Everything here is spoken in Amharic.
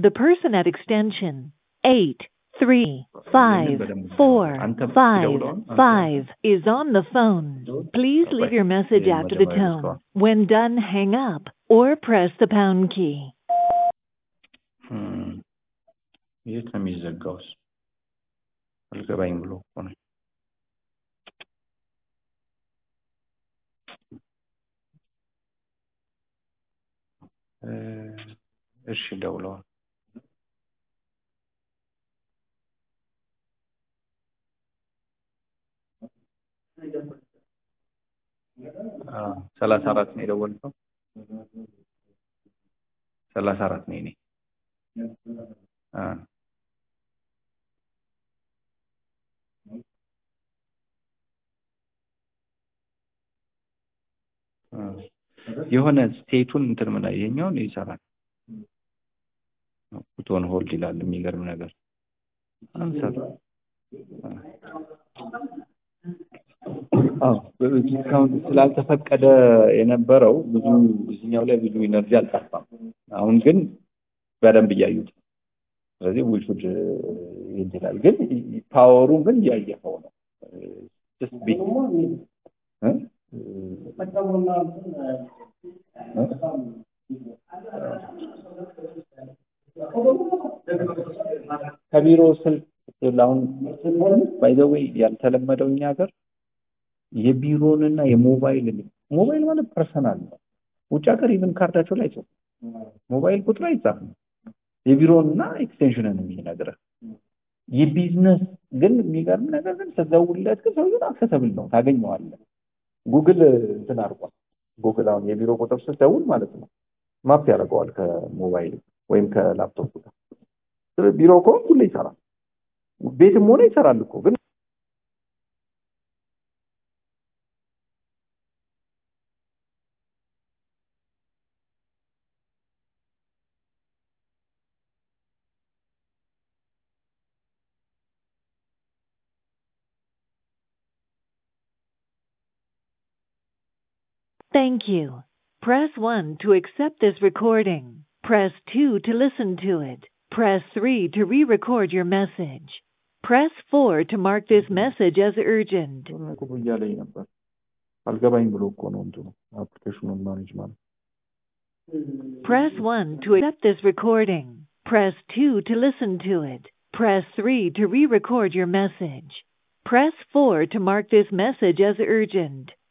The person at extension 83545 is on the phone. Please leave your message after the tone. When done, hang up or press the pound key. እም፣ የት ነው የሚዘጋውስ? አልገባኝ ብሎ እኮ ነው። እ፣ እሺ ደውለዋል። አዎ፣ ሰላሳ አራት ነው የደወልከው? ሰላሳ አራት ነው የኔ። አ አ የሆነ ስቴቱን እንትን ምን ይሄኛውን ይሰራል። ፑቶን ሆልድ ይላል። የሚገርም ነገር አንሰር አዎ ዲስካውንት ስላልተፈቀደ የነበረው ብዙ እዚህኛው ላይ ብዙ ኢነርጂ አልጠፋም። አሁን ግን በደንብ እያዩት ነው። ስለዚህ ዊሹድ ይላል። ግን ፓወሩን ግን እያየኸው ነው። ጀስት ቢ እ? ከቢሮ ስልክ አሁን ባይ ዘ ዌይ ያልተለመደው እኛ ሀገር የቢሮንና የሞባይል ሞባይል ማለት ፐርሰናል ነው። ውጭ ሀገር ኢቭን ካርዳቸው ላይ አይጽፉም። ሞባይል ቁጥር አይጻፍም። የቢሮንና ኤክስቴንሽንን የሚነግርህ የቢዝነስ ግን የሚገርም ነገር ግን ስትደውልለት ግን ሰውዬውን አክሰሰብል ነው ታገኘዋለህ። ጉግል እንትን አድርጓል። ጉግል አሁን የቢሮ ቁጥር ስትደውል ማለት ነው ማፕ ያደርገዋል ከሞባይል ወይም ከላፕቶፕ ጋር። ስለዚህ ቢሮ ከሆንክ ሁሌ ይሰራል። ቤትም ሆነ ይሰራል እኮ ግን Thank you. Press 1 to accept this recording. Press 2 to listen to it. Press 3 to re-record your message. Press 4 to mark this message as urgent. የሆነ ነገር እያለኝ ነበር። አልገባኝ ብሎ እኮ ነው እንትኑ አፕሊኬሽኑን ማኔጅ ማለት Press 1 to accept this recording. Press 2 to listen to it. Press 3 to re-record your message. Press 4 to mark this message as urgent.